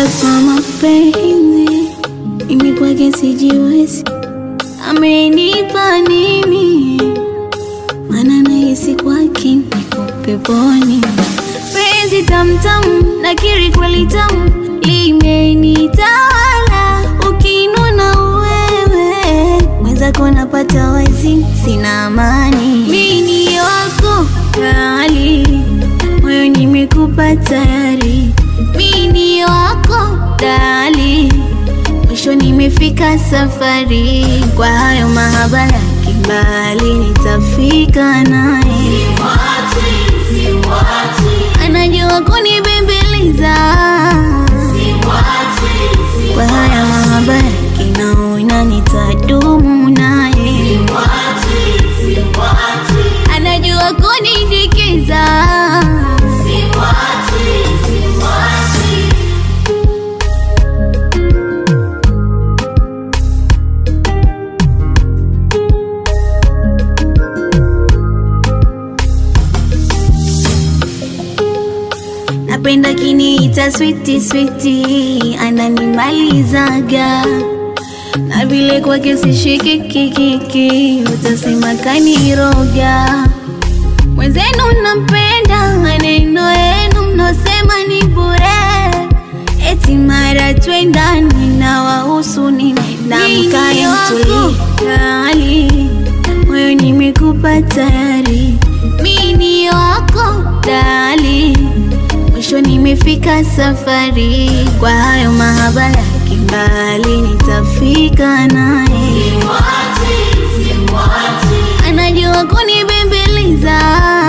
kwa mapenzi, mimi kwake sijiwezi. Amenipa nini? Maana nahisi kwake niko peponi. Penzi tamtamu, nakiri kweli tamu, limenitawala. Ukinuna wewe mwenzako napata wazi, sina amani. Mimi ni wako kali, moyo nimekupa tayari. Mimi ni wako dali, mwisho nimefika safari. Kwa hayo mahaba ya kimbali, nitafika naye. Anajua kunibembeleza kwa haya mahaba ya kinaona, nitadumu naye. Anajua kunidekeza Napenda kiniita switi switi, ananimalizaga na vile kwake sishiki kikiki, utasema kaniroga. Mwenzenu nampenda, maneno yenu mnosema ni bure, eti mara twendani na wahusu nini? Namkae mtulikali, moyo nimekupa tayari, mimi ni wako dali mwisho nimefika safari. Kwa hayo mahaba ya kimbali, nitafika naye. Anajua kunibembeleza